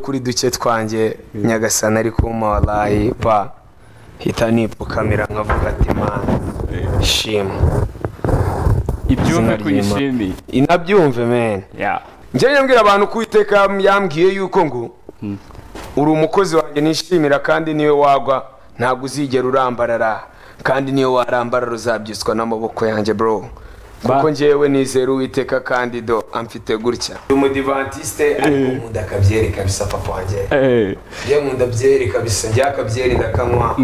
kuri duke twanjye nyagasani ari kumpa warayi pa hita nipfukamira nkavuga ati mana shima ibyumve ko ry'Imana. uyishimiye inabyumve meni Ya. njyewe nyambwira abantu ko iteka yambwiye yuko ngo uri umukozi wanjye nishimira kandi niwe wagwa ntabwo uzigera urambarara kandi niyo warambarara uzabyutswa n'amaboko yanjye bro kuko njyewe nizera uwiteka kandi do amfite gutya ndi umudivantisite ariko nkunda akabyereka bisa papa wanjye Eh, njye nkunda byereka bisa njye akabyeri ndakanywa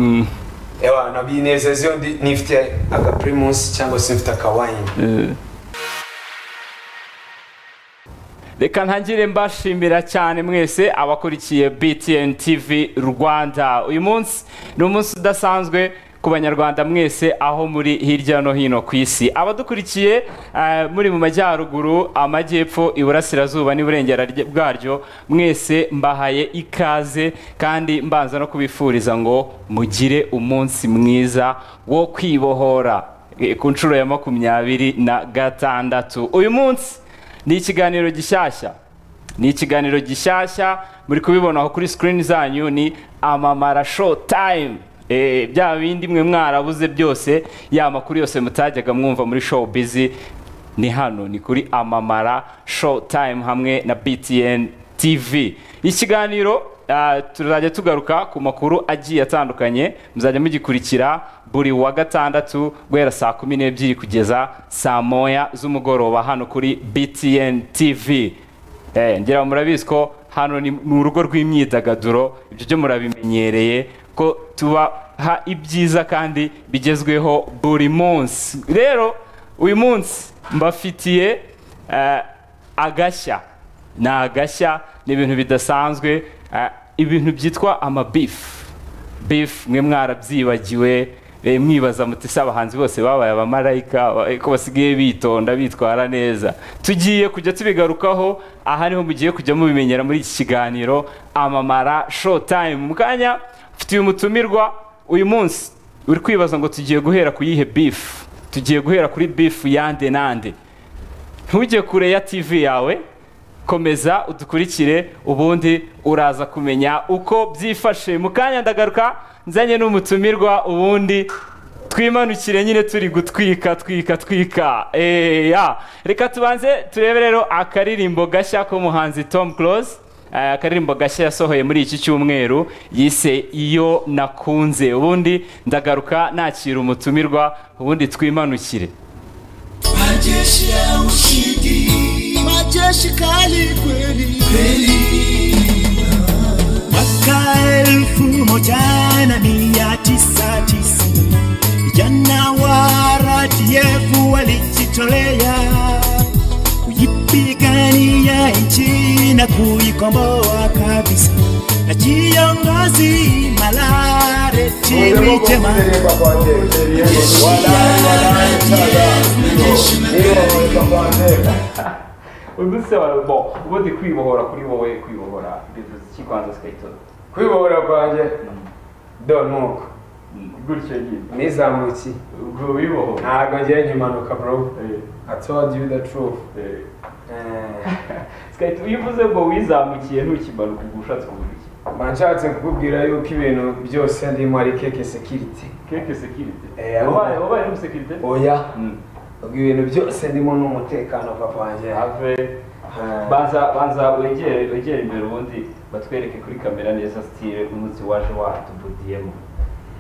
ewa nabinezeza iyo ndi- nifite agapirimusi cyangwa se mfite akawayini eh. reka ntangire mbashimira cyane mwese abakurikiye btn tv rwanda uyu munsi ni umunsi udasanzwe ku banyarwanda mwese aho muri hirya no hino ku isi abadukurikiye eh, muri mu majyaruguru amajyepfo iburasirazuba n'iburengera rye- bwaryo mwese mbahaye ikaze kandi mbanza no kubifuriza ngo mugire umunsi mwiza wo kwibohora eh, ku nshuro ya makumyabiri na gatandatu uyu munsi ni ikiganiro gishyashya ni ikiganiro gishyashya muri kubibonaho kuri sikirini zanyu ni amamara show time Eh, bya bindi mwe mwarabuze byose ya makuru yose mutajyaga mwumva muri show bizi ni hano ni kuri amamara show time hamwe na btn tv ikiganiro ah, tuzajya tugaruka ku makuru agiye atandukanye muzajya mugikurikira buri wa gatandatu guhera saa kumi n'ebyiri kugeza saa moya z'umugoroba hano kuri btn tv Eh, ngira ngo murabizi ko hano ni mu rugo rw'imyidagaduro ibyo byo murabimenyereye ko tubaha ibyiza kandi bigezweho buri munsi rero uyu munsi mbafitiye eh, agashya ni agashya ni ibintu bidasanzwe eh, ibintu byitwa amabifu beef mwe mwarabyibagiwe eh, mwibaza muti se abahanzi bose babaye abamarayika ba- eh, ko basigaye bitonda bitwara neza tugiye kujya tubigarukaho aha niho mugiye kujya mubimenyera muri iki kiganiro amamara show time mu kanya mfitiye umutumirwa uyu munsi uri kwibaza ngo tugiye guhera ku yihe beef tugiye guhera kuri beef yande nande ntujye kure ya tv yawe komeza udukurikire ubundi uraza kumenya uko byifashe mu kanya ndagaruka nzanye n'umutumirwa ubundi twimanukire nyine turi gutwika twika twika Eh, ya. reka tubanze turebe rero akaririmbo gashya k'umuhanzi tom close Eh, akaririmbo gashya yasohoye muri iki cyumweru yise iyo nakunze ubundi ndagaruka nakira umutumirwa ubundi twimanukire Majeshi ya ushindi, majeshi kali kweli kweli. Mwaka elfu moja na mia tisa tisa vijana wa RDF walijitolea kuipigania nchi na kuikomboa kabisa, na kiongozi malare Jimmy Chema ubu se bo ubundi kwibohora kuri wowe kwibohora bivuze iki kwanza twayitoza kwibohora kwanjye do nuko gutyo nyine nizamuki ubwo wibohora ntabwo ngiye nkimanuka bro Eh, i told you the truth eh. Eh, Skite, iyo uvuze ngo wizamukiye ntukimanuka ubwo ushatse kuvuga iki mba nshatse kukubwira yuko ibintu byose ndimo ari keke sekiriti keke sekirite Eh, wabaye wabaye n'umusekirite oya Mm. ubwo ibintu byose ndimo n'umutekano papa wanjye have Eh, banza banza wegere wegere imbere ubundi batwereke kuri kamera neza sitire umunsi waje watubudiyemo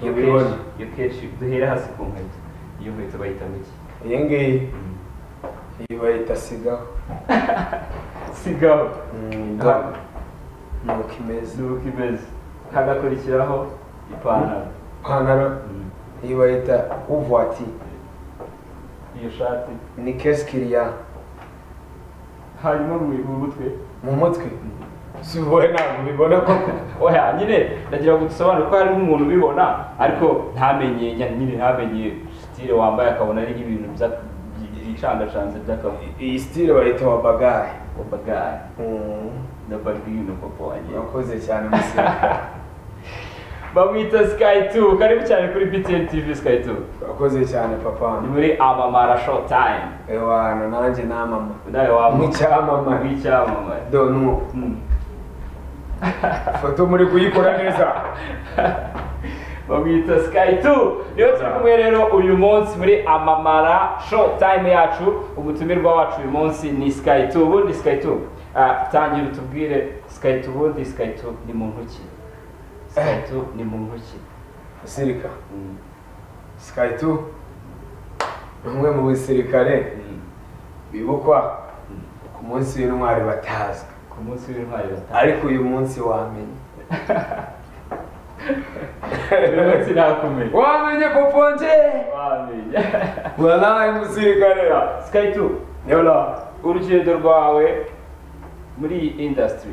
iyo Ubibona. kenshi iyo kenshi duhera hasi ku nkweto iyo nkweto bayitamo iki iyi ngiyi iyi bayita sigaho sigaho Mm, do Ah. nuko imeze zuba imeze hagakurikiraho ipantaro ipantaro iyi bayita uvuati iyo shati ni kesikiriya hanyuma mu- mu mutwe mu mutwe si wowe ntabwo ubibona koko oya nyine ndagira ngo dusobanure ko hari nk'umuntu ubibona ariko ntamenye nya- nyine ntamenye sitire wambaye akabona ari nk'ibintu bya- byicangacanze by'akabuye iyi sitire bayita wa bagari bagari na bagino papa wanjye urakoze cyane musirikare bamwita sky 2 karibu cyane kuri btn tv sky 2 urakoze cyane papa ni wanjye muri amamara show time ewana nanjye namama nawe waba Mu cyamamare. mu cyamamare do nuko Mm. foto muri kuyikora neza bamwita sky 2 niyo turi kumwe rero uyu munsi muri amamara show time yacu umutumirwa wacu uyu munsi ni sky 2 ubundi sky 2 ah, tangira utubwire sky 2 ubundi sky 2 ni muntu ki sky 2 ni muntu ki basirika sky 2 ni umwe mu basirikare bibukwa ku munsi w'intwari batazwi ku munsi w'intwari batanu ariko uyu munsi wamenye uyu munsi nakumenya wamenye kuponje wamenya waraye musirikare sky 2 yola urugendo rwawe muri iyi industry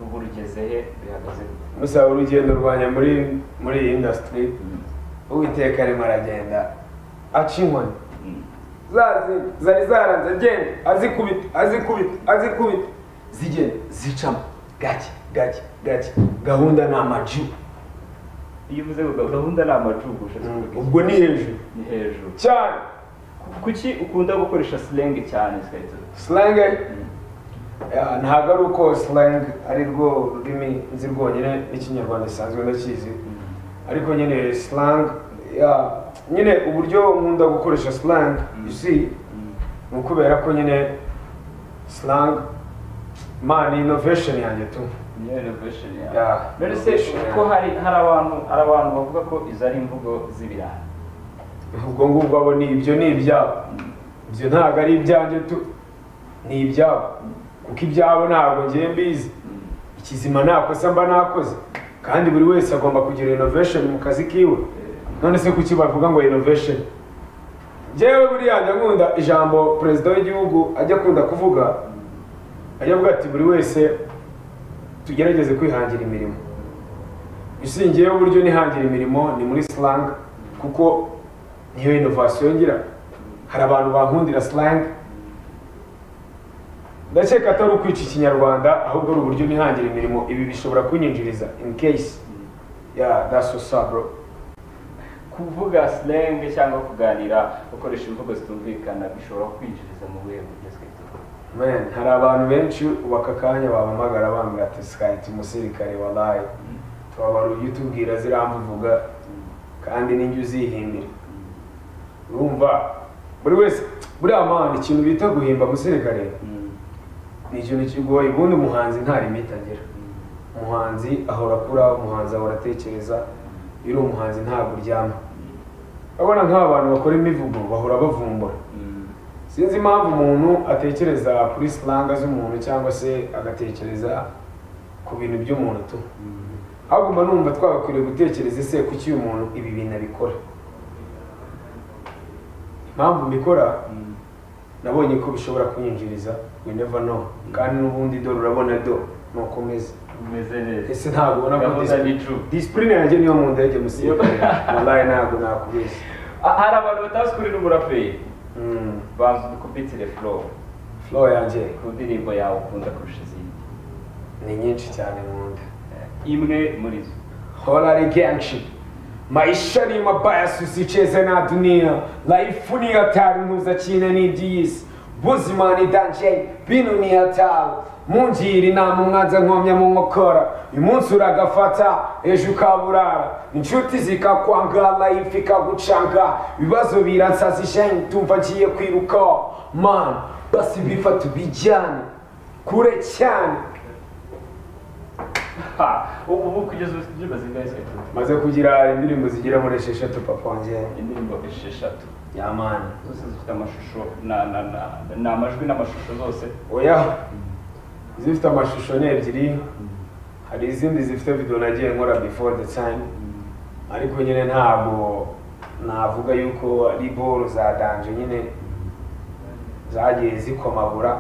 ubu rugeze he bihagaze gute? musaba urugendo rwanjye muri muri iyi industry uwiteka arimo aragenda aca inkoni zazi zari zaranze agenda azikubita azikubita azikubita zigenda zicamo gake gake gake gahunda ni amaji iyo uvuze ngo gahunda ni amacugu ushatse kuvuga iki? ubwo ni hejuru ni hejuru cyane kuki ukunda gukoresha slang cyane sikahita slang eh, ntabwo ari uko slang ari rwo rurimi nzi rwonyine n'ikinyarwanda gisanzwe ndakizi ariko nyine slang ya- nyine uburyo nkunda gukoresha slang you see ni ukubera ko nyine slang man ni innovation yanjye tu niyo renovation Yeah, yawe mbere se renovation ko yawe. hari hari abantu hari abantu bavuga ko izo ari imvugo z'ibirayi ubwo ngubwo abo ni ibyo ni ibyabo ibyo ntabwo ari ibyanjye tu ni ibyabo kuko ibyabo ntabwo ngiye mbizi ikizima nta kosa mba nakoze kandi buri wese agomba kugira innovation mu kazi kiwe none se kuki bavuga ngo innovation njyewe buriya njya nkunda ijambo perezida w'igihugu ajya akunda kuvuga ajya avuga ati buri wese tugerageze kwihangira imirimo ishingiyeho uburyo nihangira imirimo ni muri slang kuko niyo innovation ngira hari abantu bankundira slang ndakeka atari ukwica ikinyarwanda ahubwo ari uburyo nihangira imirimo ibi bishobora kunyinjiriza in case yeah that's what's up bro kuvuga slang cyangwa kuganira ukoresha imvugo zitumvikana bishobora kwinjiriza mu buhe buryo sikahita man hari abantu benshi ubaka akanya bampamagara bambwira ati sikayiti umusirikare wabaye tubabara ujya utubwira ziramvuvuga kandi n'injya uzihimbira urumva buri wese buriya mpamvu ikintu bita guhimba umusirikare ni ikintu kigoye ubundi umuhanzi nta limite agira umuhanzi ahora akura umuhanzi ahora atekereza iyo uri umuhanzi ntabwo uryama urabona nk'aba bantu bakora imivugo bahora bavumbura sinzi impamvu umuntu atekereza kuri silanga z'umuntu cyangwa se agatekereza ku bintu by'umuntu tu ahubwo mba numva twagakwiriye gutekereza ese kuki uyu muntu ibi bintu abikora impamvu mbikora nabonye ko bishobora kunyinjiriza we never know kandi n'ubundi dore urabona do ni uko umeze umeze neza ese ntabwo ubona ko gahunda ni true disipurine yanjye niyo mu ndege musirikare wallahi ntabwo nakubeshya Ah, hari abantu batazi kuririmba umuraperi Mm. banza udukubitire flow flow yanjye ku ndirimbo yawe ukunda kurusha izindi ni nyinshi cyane nkunda imwe muri zo Hora rigenshi maisha ni mabaya susicheze na dunia laifu ni hatari mpuzakina n'iby'iyisi buzima ni danje bino ni hatari munjiri inama umwanza nkomya mu nkokora uyu munsi uragafata ejo ukaburara inshuti zikakwanga laifu ikagucanga ibibazo biransaza ishenyi tumva ngiye kwiruka man basi bifata ubijyane kure cyane Ha, ubu ubu kugeza ubu indirimbo zingahe sikahita maze kugira indirimbo zigera muri esheshatu papongera indirimbo esheshatu yamani zose zifite amashusho na na na ni amajwi n'amashusho zose oya izifite amashusho ni ebyiri hari izindi zifite video nagiye nkora before the time ariko nyine ntabwo navuga yuko ari boro za danje nyine zagiye zikomagura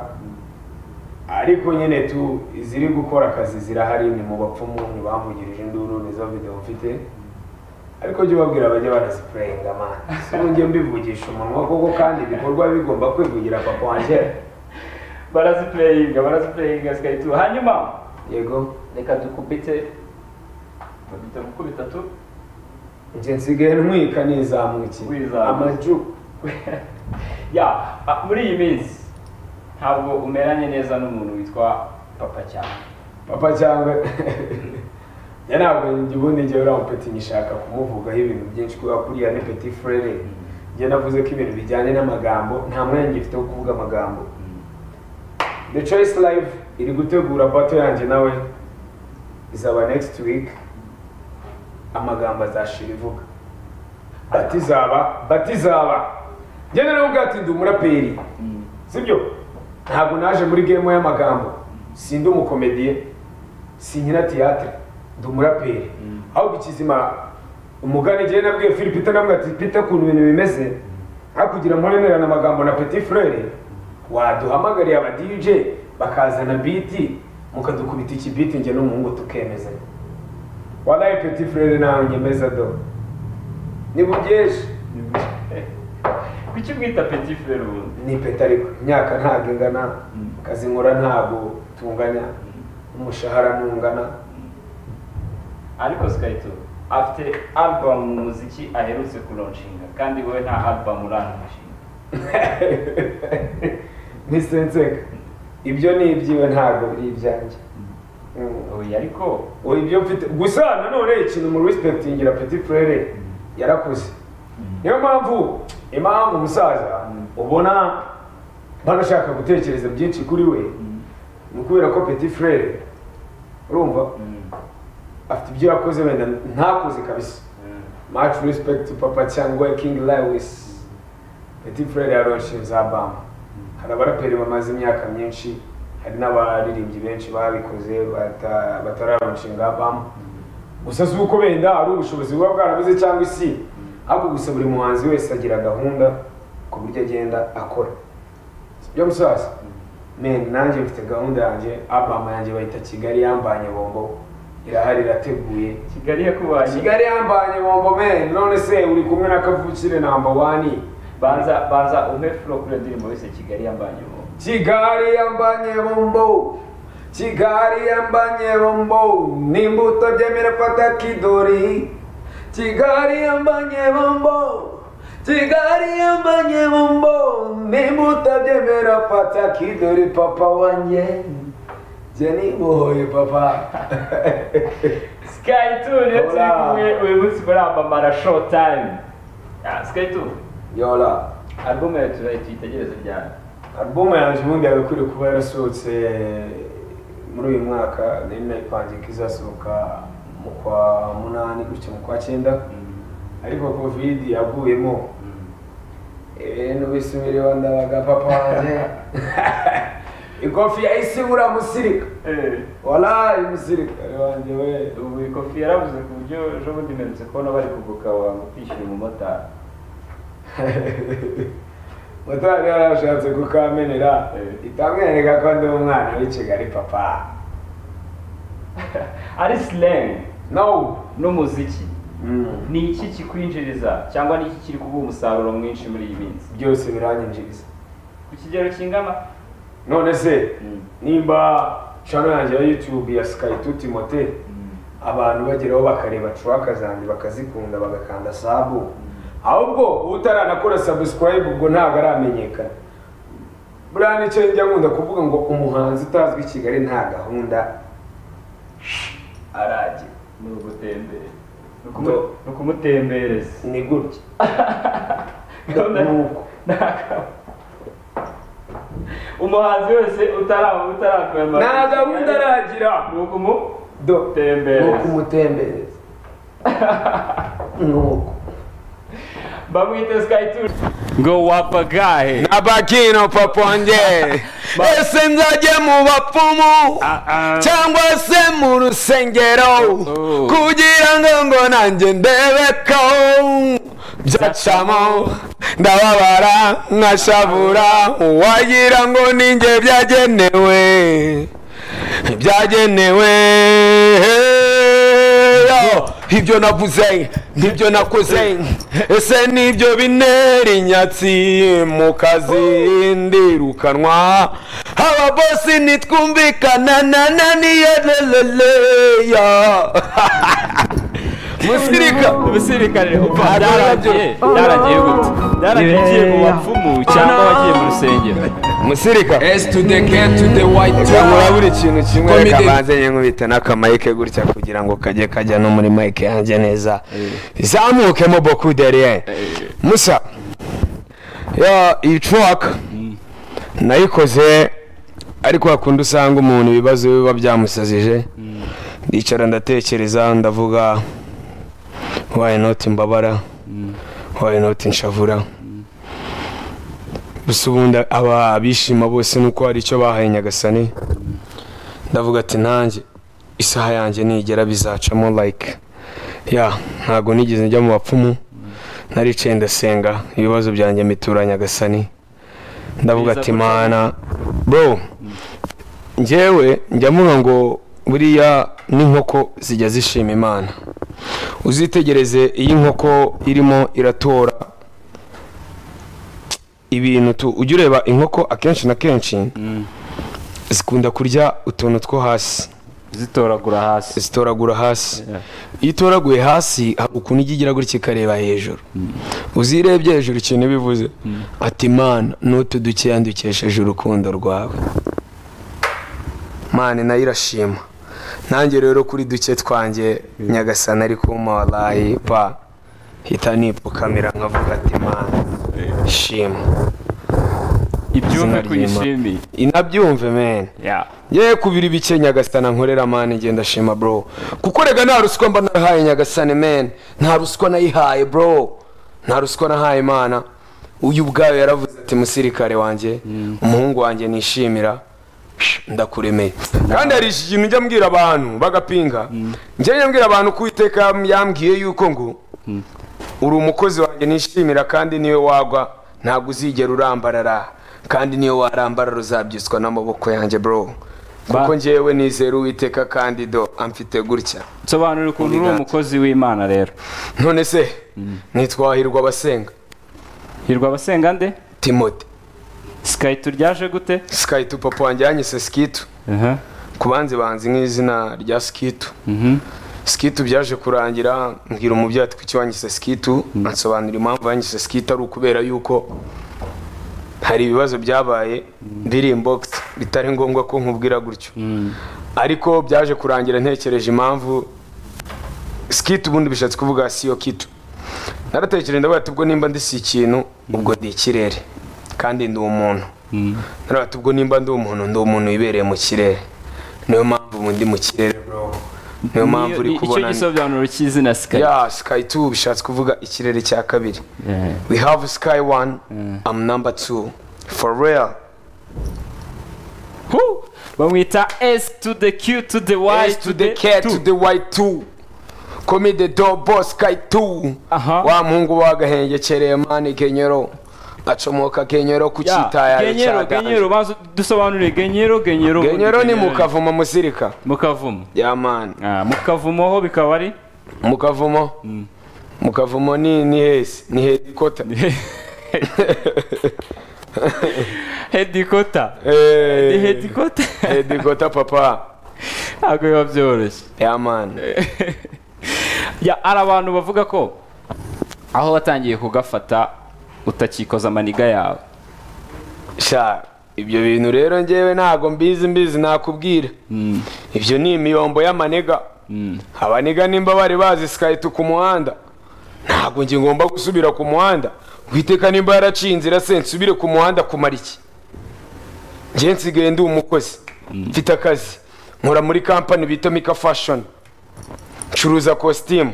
ariko nyine tu iziri gukora akazi zirahari ni mu bapfumu ntibamvugirije induru nizo video mfite ariko jya ubabwira bajya banazipurayinga mani si njye mbivugisha umunwa kuko kandi ibikorwa bigomba kwivugira papa wanjye barazipureyinga barazipureyinga sikahita hanyuma yego reka dukubite dukubita gukubita tu njye nsigaye ntwika nizamuki Wizamuka. amaju ya ah, muri iyi minsi ntabwo umeranye neza n'umuntu witwa papa cyane papa cyangwa njya ntabwo njye ubundi njyewe uriya mupeti nyishaka kumuvugaho ibintu byinshi kubera ko uriya ni peti furere njye navuze ko ibintu bijyanye n'amagambo nta mwenge ifite wo kuvuga amagambo the choice live iri gutegura bato yanjye nawe izaba next week amagambo azashira ivuga bati izaba bati izaba njye naravuga ati ndi umuraperi sibyo ntabwo naje muri gemu y'amagambo sindi umukomediye sinkina tiyatire ndi umuraperi aho bikizima umugani igihe nabwiye philip namwe ati pita ukuntu ibintu bimeze nka kugira mporemerane amagambo na petit frere waduhamagariye aba dj bakazana biti mukadukubita iki biti njye n'umuhungu tukemezanya walayi petit frere nawe nyemeza do ni bugeje kuki mwita peti furere ubundi ni ipeta ariko imyaka ntabwo ingana akazi nkora ntabwo tunganya umushahara ntungana ariko sikayito afite alubamu mu muziki aherutse kuronshinga kandi wowe nta alubamu urangushinga nisenseka ibyo ni ibyiwe ntabwo ari ibyanjye Mm. oya ariko Oya, ibyo mfite gusa nanone ikintu mu respectingira petit frere yarakuze niyo mpamvu impamvu umusaza ubona banashaka gutekereza byinshi kuri we ni ukubera ko petit frere urumva afite ibyo yakoze wenda ntakoze kabisa much respect to papa cyangwa king lewis petit frere yaronshe za bama hari abaraperi bamaze imyaka myinshi hari n'abaririmbyi benshi babikoze bata- batararonshinga album gusa si uko wenda ari ubushobozi buba bwarabuze cyangwa isi ariko gusa buri muhanzi wese agira gahunda ku buryo agenda akora Si byo musaza men nanjye mfite gahunda yanjye album yanjye bayita kigali yambanye bombo irahari irateguye kigali yakubanye kigali yambanye bombo men none se uri kumwe na kavukire namba wani banza banza umpe furo kuri iyo ndirimbo yose kigali yambanye ubu kigali yambanye bombo kigali yambanye bombo n'imbuto byemera fata kidori kigali yambanye bombo kigali yambanye bombo n'imbuto byemera fata kidori papa wanjye jye nimuhoye papa sikayituni iyo turi Hola. kumwe uyu munsi muri amamara showtime sikayituni yola alubumu yawe turayita itegereze ryane alubumu yanjye ubundi yagakwiriye kuba yarasohotse muri uyu mwaka nari nayipangiye ko izasohoka mu kwa munani gutyo mu kwa cyenda ariko covid yaguyemo ibintu bisubiriwe ndabaga papa wanjye ikofi yahise ibura musirika Eh, walayi musirikare wanjye we ubu ikofi yarabuze ku buryo ejo bundi mperutse kubona bari kuguka wanga kwishyura umumotari motari yarashatse kukamenera Eh. itamwereka ko ndi umwana w'i kigali papa ari silengi no n'umuziki Mm. ni iki kikwinjiriza cyangwa ni iki kiri kuguha umusaruro mwinshi muri iyi minsi byose biranyinjiriza ku kigero kingana none se Mm. nimba channel yanjye ya youtube ya sky to timote abantu bageraho bakareba traka zanjye bakazikunda bagakanda sabu ahubwo utaranakora subscribe ubwo ntabwo aramenyekana buriya nicyo njya nkunda kuvuga ngo umuhanzi utazwi i kigali nta gahunda aragira ni ugutembera Ni ukumu- Do- ni ukumutembereza ni gutya Gahunda- ni uko umuhanzi wese utara- utarakwemera nta gahunda aragira ni ukumu do Tembereza. ni ukumutembereza ni uko bamwite sikayituni ngo wapagahe abakino papa wanjye ese nzajye mu bapfumu cyangwa se mu rusengero kugira ngo ngo nanjye ndebeko byacamo ndababara nkashavura wagira ngo ninjye byagenewe byagenewe yo ibyo navuze nibyo nakoze ese nibyo binera inyatsi mu kazi ndirukanwa aba bosi nitwumvikana na na niyo leleleya musirika umusirikare upfa Ntabwo byaragiye byaragiye gute byaragiye ugiye mu bapfumu cyangwa wagiye mu rusengero musirika S to the K to the white nkora tower. buri kintu kimwe Comedy. reka banze nkubita n'akamayike gutya kugira ngo kajye kajya no muri mayike yanjye neza zamukemo boku deriyeri musa yo iyi truwaka nayikoze ariko hakundi usanga umuntu ibibazo biba byamusazije ndicara ndatekereza ndavuga wayi noti mbabara wayi noti nshavura gusa ubundi aba abishima bose nuko hari icyo bahaye nyagasani ndavuga ati nanjye isaha yanjye nigera bizacamo like ya ntabwo nigeze njya mu bapfumu naricaye ndasenga ibibazo byanjye mbitura nyagasani ndavuga Biza ati gutya. mana bro njyewe njya mvuga ngo buriya n'inkoko zijya zishima imana uzitegereze iyo inkoko irimo iratora ibintu tu ujya ureba inkoko akenshi na kenshi zikunda kurya utuntu two hasi zitoragura hasi zitoragura hasi Yeah. iyo itoraguye hasi hari ukuntu ijya igira gutya ikareba hejuru uzirebye hejuru ikintu iba ivuze ati mana n'utu dukeya dukesheje urukundo rwawe mana nayo irashima nanjye rero kuri duke twanjye nyagasana ari kuma warayi pa hita nipfukamira nkavuga ati mana shima ibyumve Izina ry'Imana. kuyishimiye inabyumve meni ya ye kubira ibike nyagasana nkorera mani ngenda shima bro kuko rega nta ruswa mba narahaye nyagasane meni nta ruswa nayihaye bro nta ruswa nahaye imana uyu ubwayo yaravuze ati musirikare wanjye umuhungu wanjye nishimira ndakuremeye kandi hari iki kintu njya mbwira abantu bagapinga njya njya mbwira abantu ko uwiteka yam- yambwiye yuko ngo uri umukozi wanjye nishimira kandi niwe wagwa ntabwo uzigera urambarara kandi niyo warambarara uzabyiswa n'amaboko yanjye bro kuko njyewe nizera uwiteka kandi do amfite gutya nsobanura ukuntu uri Imigati. umukozi w'imana rero none se ntitwahirwa abasenga hirwa abasenga nde timote sikayi turyaje gute sikayitu papa wanjye yanyise sikitu ku banzi banzi nk'izina rya sikitu sikitu byaje kurangira mbwira umubyeyi ati kuki wanyise sikitu ansobanura impamvu yanyise sikitu ari ukubera yuko hari ibibazo byabaye biri imbogisi bitari ngombwa ko nkubwira gutyo ariko byaje kurangira ntekereje impamvu sikitu ubundi bishatse kuvuga siyo kitu naratekereje ndavuga ati ubwo nimba ndi si ikintu ubwo ndi ikirere kandi ndi umuntu naravuga ati ubwo nimba ndi umuntu ndi umuntu wibereye mu kirere niyo mpamvu ubu ndi mu kirere bro niyo mpamvu uri Niyo- icyo kubona gisobanuro cy'izina sikayi ya sky 2 bishatse kuvuga ikirere cya kabiri we have sky 1 i'm number 2 for real Hu! bamwita s to the q to the y Eyes to the cat to the white two Call me the dog boss guy two Aha. Wa muhungu wagahengekereye mani kenyero Acomoka kenyero ku Ya, kitayare genyero genyero cyaganje baza dusobanure genyero genyero Genyero ni Genyero. mukavuma musirika mukavumo Ya mani Ah, mukavumo ho bikaba ari Mukavumo Mukavumo ni ni hesi ni headquarter hedikota Eh, hedikota Headquarter papa ntabwo biba byoroshye Ya mani Ya, hari abantu bavuga ko aho watangiye kugafata utakikoza amaniga yawe Sha ibyo bintu rero njyewe ntago mbizi mbizi nakubwira ibyo ni imiyombo y'amanega abaniga nimba bari bazi sikayiti ku muhanda ntabwo njye ngomba gusubira ku muhanda witeka nimba yaraciye inzira se nsubire ku muhanda kumara iki njye nsigaye ndi umukozi mfite akazi nkora muri kampani bita mika fashoni ncuruza kositimu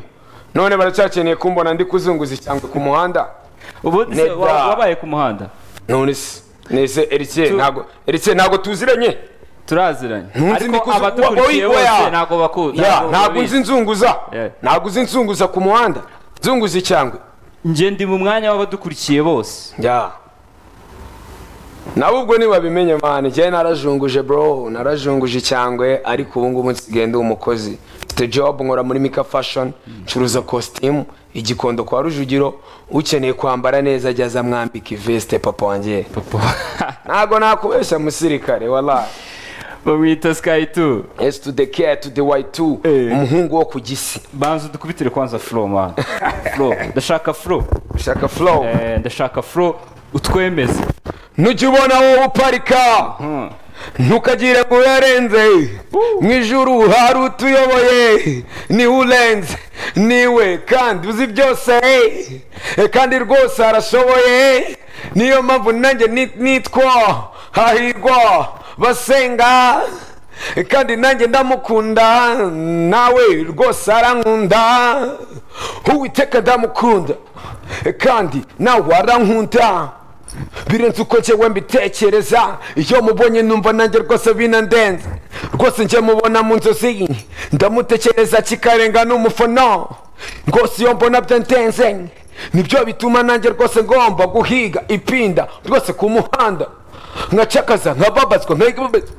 none baracyakeneye kumbona ndi kuzunguza icyangwe ku muhanda ubu se Neda. wa- wabaye ku muhanda none se nese erikiye Tu- ntago erikiye ntago tuziranye turaziranye Ntunze ariko ndi kuzu- abatukurikiye wa- wa- bose wa- ntabwo bakunda ya ntabwo uzi nzunguza Yeah. ntabwo uzi nzunguza ku muhanda nzunguza icyangwe njye ndi mu mwanya w'abadukurikiye bose ya nawe ubwo ntibabimenye mani njyewe narajunguje bro narajunguje icyangwe ariko ubu ngubu nsigaye ndi umukozi mfite job nkora muri mika fashion ncuruza kositimu igikondo kwa rujugiro ukeneye kwambara neza ajya aza mwambika iveste papa wanjye ntabwo nakubeshya musirikare walayi bamwita sikayiti esi tu de keya tu de wayi tu Eh. umuhungu wo ku gisi banza udukubitire kwanza furo mwana furo ndashaka furo ushaka flow Eh, ndashaka furo utwemeze nujya ubona wowe uparika ntukagire ngo uyarenze mu ijuru hari utuyoboye niwe urenze niwe kandi uzi byose eh, kandi rwose arashoboye niyo mpamvu nanjye ni- nitwa hahirwa basenga eh, kandi nanjye ndamukunda nawe rwose arankunda uwiteka ndamukunda eh, kandi nawe arankunda birenze uko njyewe mbitekereza iyo mubonye numva nanjye rwose binandenze rwose njye mubona mu nzozi ndamutekereza kikarenga n'umufono rwose iyo mbona byandenze nibyo bituma nanjye rwose ngomba guhiga ipinda rwose ku muhanda nkacakaza nkababazwa nkababazwa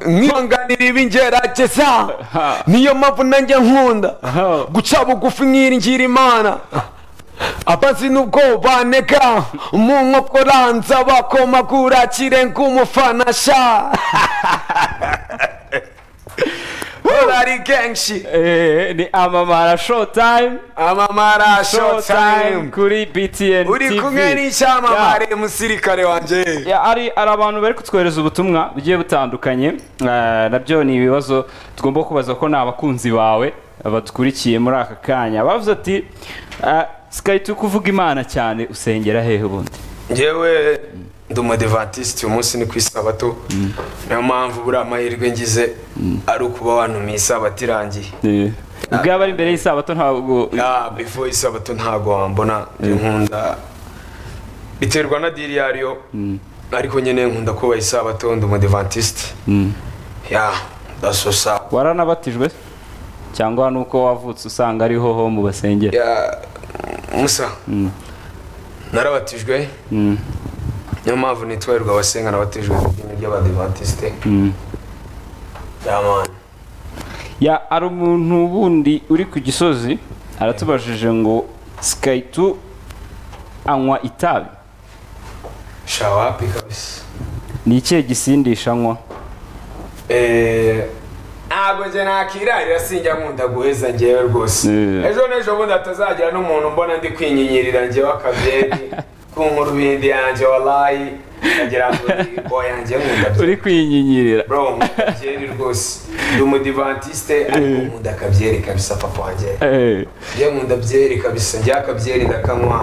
nkihanganira ibingerageza niyo mpamvu nanjye nkunda guca bugufi nkiringira imana abazi nubwo banega mu nkokoranza bakomagura kirenga umufana sha Dolari kenshi Eh, ni amamara showtime amamara showtime showtime kuri btn uri kumwe tv n'icyamamare musirikare wanjye Ya, ari ari abantu bari kutwohereza ubutumwa bugiye butandukanye Eh, nabyo ni ibibazo tugomba kubaza ko ni abakunzi bawe badukurikiye muri aka kanya bavuze ati sikayiti kuvuga imana cyane usengera hehe ubundi ngewe ndi umudivantiste uyu munsi ni ku isabato niyo mpamvu buriya amahirwe ngize ari ukuba wanumiye isabato irangiye ubwo yaba ari imbere y'isabato ntabwo Ah, before isabato ntago wambona nkunda biterwa na diri yariyo ariko nyine nkunda kuba isabato ndi umudivantiste ya ndasosa waranabatijwe cyangwa ni uko wavutse usanga ariho ho mu basengera ya musa narabatijwe niyo mpamvu nitwerwa abasenga nabatijwe mu idini ry'abadivantiste ya mani ya hari umuntu wundi uri ku gisozi aratubajije ngo sikayiti anywa itabi shawapi kabisa ni ikihe gisindisha anywa Eh, ntabwo njye nakirarira sinjya nkunda guheza ngewe rwose Yeah. ejo n'ejo bundi hatazagira n'umuntu mbona ndi kwinyinyirira njyewe akabyeri ku nkurubindi yanjye walayi nkagira ngo ngo yanjye nkunda byeri. uri kwinyinyirira bro nkunda byeri rwose ndi umudivantiste ariko nkunda akabyeri kabisa papa wanjye Eh, njye nkunda byeri kabisa njye akabyeri ndakanywa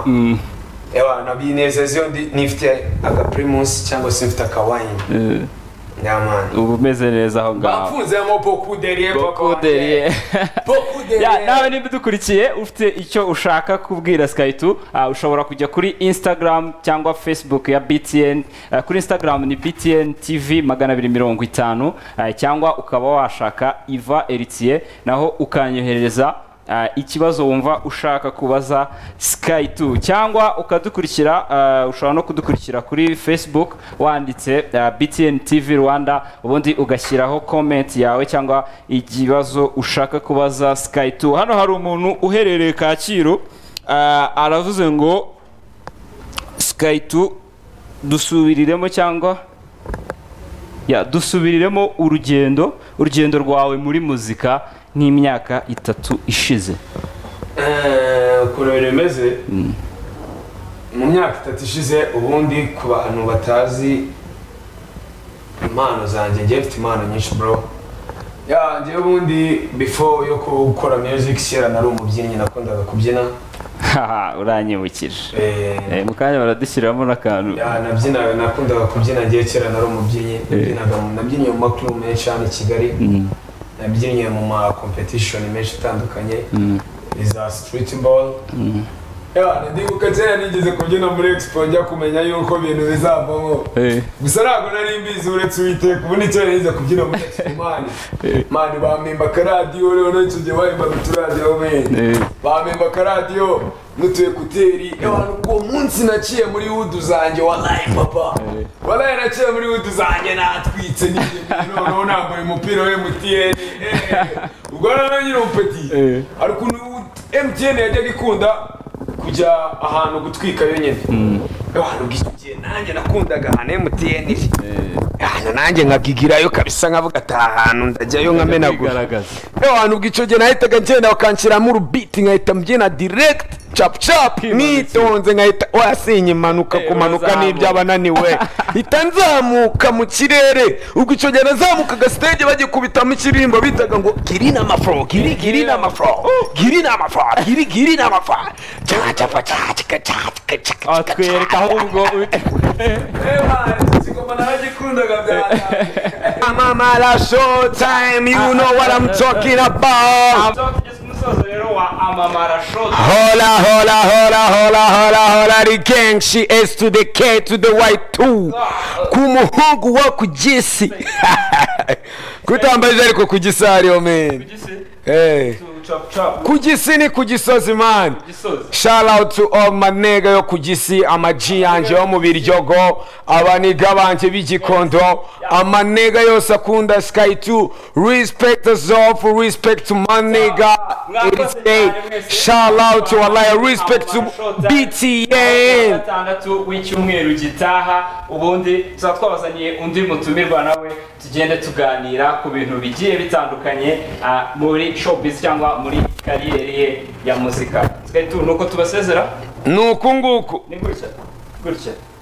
ewa nabinezeza iyo ndi- nifite agapirimusi cyangwa se mfite akawayini eh, nyamani uba umeze neza aho ngaho bafunzemo boku deriye Boku deriye. boku Ya, deriye nawe niba udukurikiye ufite icyo ushaka kubwira sikayiti ushobora kujya kuri instagram cyangwa facebook ya btn Ah, kuri instagram ni btn tv magana abiri mirongo itanu Ah, cyangwa ukaba washaka iva eritiye naho ukanyoherereza ah, ikibazo wumva ushaka kubaza sikayiti cyangwa ukadukurikira ah, ushobora no kudukurikira kuri facebook wanditse ah, btn tv rwanda ubundi ugashyiraho comment yawe cyangwa ikibazo ushaka kubaza sikayiti hano hari umuntu uherereye kacyiru ah, aravuze ngo sikayiti dusubiriremo cyangwa ya dusubiriremo urugendo urugendo rwawe muri muzika nk'imyaka itatu ishize ukuntu bimeze mu myaka itatu ishize ubundi ku bantu batazi impano zanjye njye mfite impano nyinshi bro Ya, njyewe ubundi before yo gukora music kera nari umubyinnyi nakundaga kubyina haha uranyibukije Eh, Eh, mu kanya baradushyiramo n'akantu ya, nabyinaga nakundaga kubyina njyewe kera nari umubyinnyi nabyinaga mu- nabyiniye mu makurumu menshi hano i kigali nabyinnye mu ma competition menshi atandukanye iza street ball ya ndibuka kera nigeze kubyina muri expo njya kumenya yuko ibintu bizavamo Eh, gusa ntabwo nari mbizi uretse uwiteka ubu ni kera nigeze kubyina muri expo mani mani bampemba akaradiyo rero n'icyo gihe bahembaga uturadiyo meni eh, bampemba akaradiyo n'utu ekuteri abantu uwo munsi naciye muri wudu zanjye walayi papa walayi naciye muri wudu zanjye natwitse n'ibyo bintu, noneho nambaye umupira wa emutiyeni ubwo rero na nyiri umupeti Eh. hari ukuntu emutiyeni yajyaga ikunda kujya ahantu gutwika yonyine abantu bw'icyo gihe nanjye nakundaga ahantu emutiyeni iri hano nanjye nkagigirayo kabisa nkavuga ati aha hantu ndajyayo nkamenagura kwigaragaza ewa hantu ubwo gihe nahitaga ngenda bakanshyiramo urubiti nkahita mbyina diregiti capu capu nitonze nkahita wasinye impanuka Eh, kumanuka urazamuka. n'iby'abananiwe hita nzamuka mu kirere ubwo icyo gihe nazamukaga stage bagikubitamo ikirimbo bitaga ngo girina amafuro giri girina amafuro girina amafuro giri girina amafuro cacapa cacika cacika cacika atwereka ahubwo mama la show time you know what I'm talking about Hola, hola, hola, hola, hola, hola, ari kenshi S to the K to the Y2 ku muhungu wo ku gisi kutambaje ariko ku gisi hariyo meni Eh. ku gisi ni ku gisozi mani shout out to all manega yo ku gisi amaji yanjye yo mu biryogo abaniga banjye b'igikondo amanega yose akunda sky 2 respect us all for respect to manega Mwakoze cyane mwese. shout out to Allah respect to BTN gatandatu w'icyumweru gitaha ubundi tuba twabazaniye undi mutumirwa nawe tugende tuganira ku bintu bigiye bitandukanye ah, muri showbiz cyangwa muri kariyeri ye ya muzika Twari tu- ni uko tubasezera ni uku nguku ni gutya gutya